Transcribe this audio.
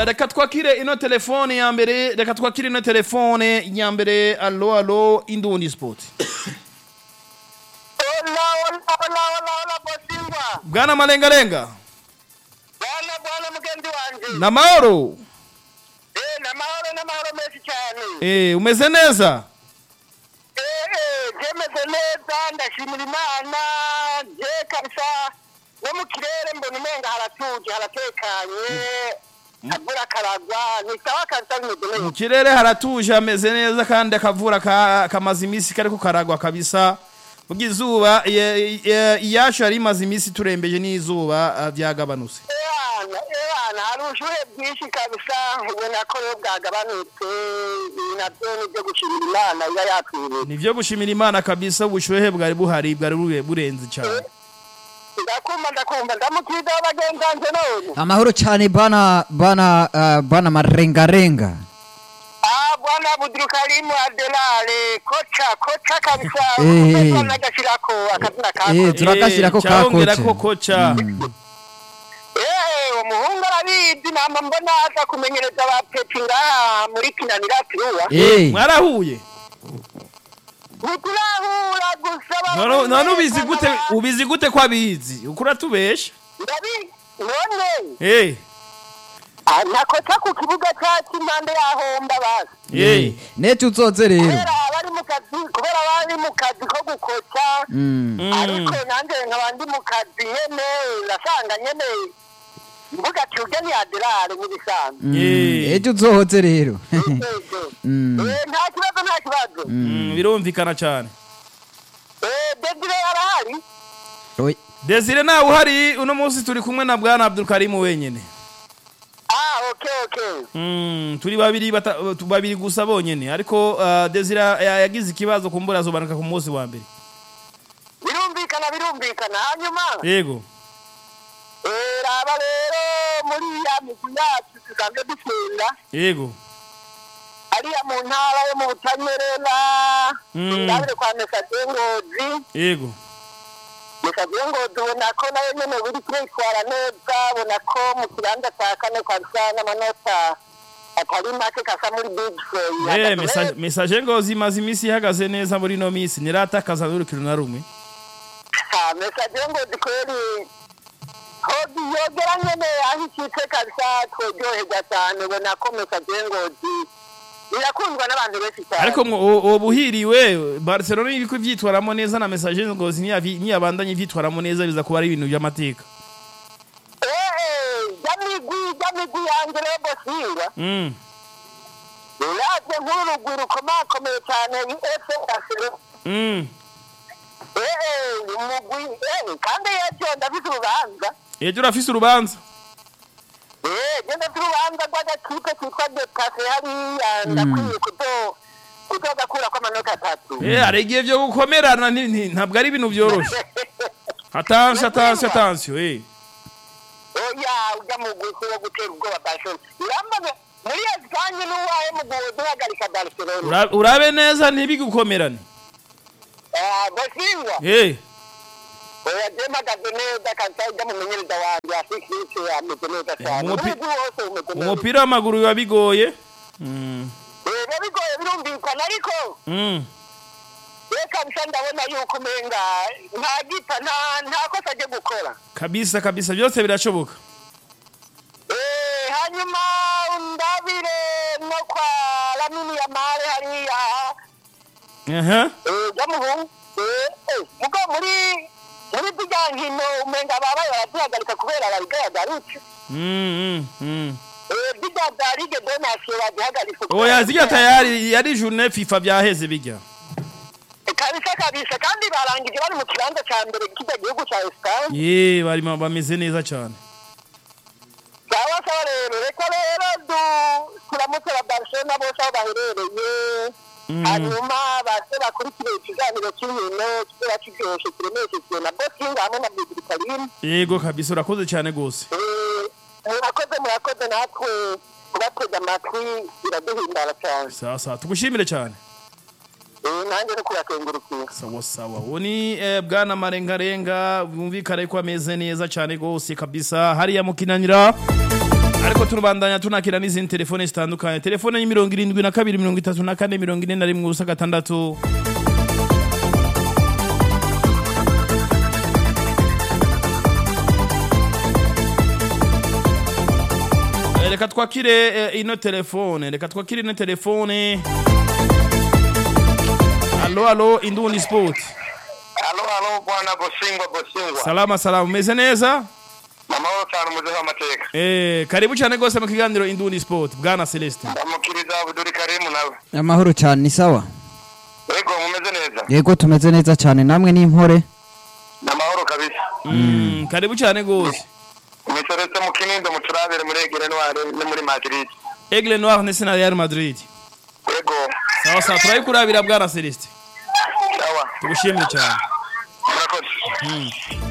reka twakire ino telefone ya mbere reka twakire ino telefone ya mbere alo alo indundi sport Hola, hola, hola, hola, hola, Bosingwa. bwana malengalenga Bwana bwana mugenzi wanje. na mahoro Eh, namahoro namahoro menshi cyane. eh umeze neza Eh, eh, jemeze neza ndashimira Imana. Je kabisa no mu kirere mbona umenga haratuje haratekanye. Akavura karagwa ni sawa kabisa bimeze mu neza. kirere haratuje hameze neza kandi akavura ka- kamaze iminsi kariko karagwa kabisa ubwo izuba ye- ye- iyacu yari imaze iminsi turembeje n'izuba ah, byagabanutse Ewana, ewana, hari ubushuhe bwinshi kabisa ubona ko rero bwagabanutse ibi nabyo ni ibyo gushimira Imana iba yatwiriye. nivyo gushimira imana kabisa ubushuhe bwari buhari bwari bure- burenze cyane ndakumva ndakumva ndamukiriza abagenzi banje none amahoro cyane bana bana uh, bana marengarenga ah bwana budurukarimu adelare koca koca kabisa Eh. uko nagashirako akazina Eh, kako turakashirako Eh, ka cyabongerako koca. koca eh umuhungu arabizi namba mbona aza kumenyereza ba peti ngaha muri kinanira turuwa Eh, mwarahuye ntiturahura gusa None- none ubizi gute ubizi gute ko abizi uko uratubesha ndabi none eh ah, nakoca ku kibuga cyacu impande yahomba basi eh nete uzoze rero kubera abari mu kazi kubera abari mu kazi ko gukoca Mm. ariko nanjye nkaba ndi mu kazi nyene urasanga nyene mvuga ati urya ni aderare nk'ibisanzwe Mm. Eh. ejo uzohoze rero Mm. Eh, nta kibazo nta kibazo Mm, birumvikana cyane Eh, desire arahari Oi. desire nawe uhari uno munsi turi kumwe na bwana abdulkarimu wenyine ah okay okay Mm, turi babiri bata, tu- babiri gusa bonyene ariko uh, desire ya- yagize ikibazo kumbura azobanuka ku munsi wa mbere birumvikana birumvikana hanyuma yego eh, raba rero muri ya migwi yacu dusanzwe dutsinda yego ariya mu ntara yo mu butanyerera Mm. ndabire kwa mesaje ngozi yego mesaje ngozi ubona ko nayo nyene buri kwitwara neza ubona ko mu kibanza cya kane kwa bisa n'amanota atari make kasa muri big Eh, Four. message message ngo zimaze iminsi ihagaze neza muri no minsi niratakaza n'urukino na rumwe Ah, mesaje ngozi kweli hogi yogera nyene aho ikipe kabisa tworyoherwa cyane ubona ko mesaje ngozi irakundwa n'abantu benshi cyane ariko mwo uwo- uwo buhiriwe barcelona iriko ivyitwaramo neza na message ngo niyavi- niyabandanye ivyitwaramo neza biza kuba ari ibintu by'amateka Eh, jamigwi jamigwi yanjye rero bosinga mm. uravye nk'uru rugwi rukomakomeye cyane efe asiro mm. umugwi eh, kandi yejo ndafise urubanza ejo urafise urubanza Eh, je ndafise urubanza rw'agakipe kitwa dekase hariya ndakwiye kuzo kuzogakurako amanota atatu Eh, hari igihe vyo gukomerana ni- ni- ntabwo ari ibintu vyoroshe attention attention attention eh oya ujya mu gusi wo gutera ubwoba barcelona urambaze muri esipanye n'uwahe mu guhagarika barcelona Ura- urabe neza ntibigukomerane Eh, bosingwa eh oya je mpagaze neza kabisa ujya mu menyereza wanjye afikisi ameze neza cyane umupi- n'umugwi wose umeze neza umupira w'amaguru biba bigoye mm. Eh, biba bigoye birumvikana ariko Mm. reka bisa ndabona yuko umenga nta gita nta nta kosa ryo gukora kabisa kabisa byose birashoboka Eh, hanyuma ndabire no kwa lamini ya mare hariya aha eh, jamuhungu eh, eh, mugo muri muri zirya nkino umenga babaye barazihagarika kubera babigaragaritse mm, mm, mm. Eh, zirya za ligue de nation bazihagaritse oya zirya tayari yari journée fifa byaheze bijya kabisa kabisa kandi barangije bari mu kibanza cya mbere kijya gihugu cya esipanye ye bari ma- bameze neza cyane sawa sawa rero reka rero du- turamutse ba barcelona bose aho baherereye Mm. hanyuma base bakurikire ikiganiro cy'inkino kizaba kiryoshye kiremeshejwe na bosinga hamwe na bidirikarine yego kabisa urakoze cyane gose murakoze murakoze natwe kubatega amatwi biraduhimbara cyane sawa sawa tugushimire cyane Eh, nanjye no kubakengurukira sawa sawa uwo ni eh, bwana marengarenga bumvikane ko ameze neza cyane gose kabisa hariya mukinanira ariko turubandanya tunakira n'izindi telefone zitandukanye telefone y'imirongo irindwi na kabiri mirongo itatu na kane mirongo ine na rimwe ubusa gatandatu Eh, reka twakire eh, ino telefone reka twakire ino telefone alo alo indundi sport alo alo bwana bosingwa bosingwa salama salama umeze neza amahoro cyane umuze w'amateka eh, karibu cyane rwose mu kiganiro indundi sport bwana celestin ndamukiriza abuduri karimu nawe amahoro cyane ni sawa yego mumeze neza yego tumeze neza cyane namwe n'impore ni amahoro kabisa mm, karibu cyane rwose imiseretse mu kinindo muturabire muri egere noire no muri madrid aigle noir ndetse na real madrid yego sawa sawa turayikurabira bwana celestin sawa tugushimire cyane murakoze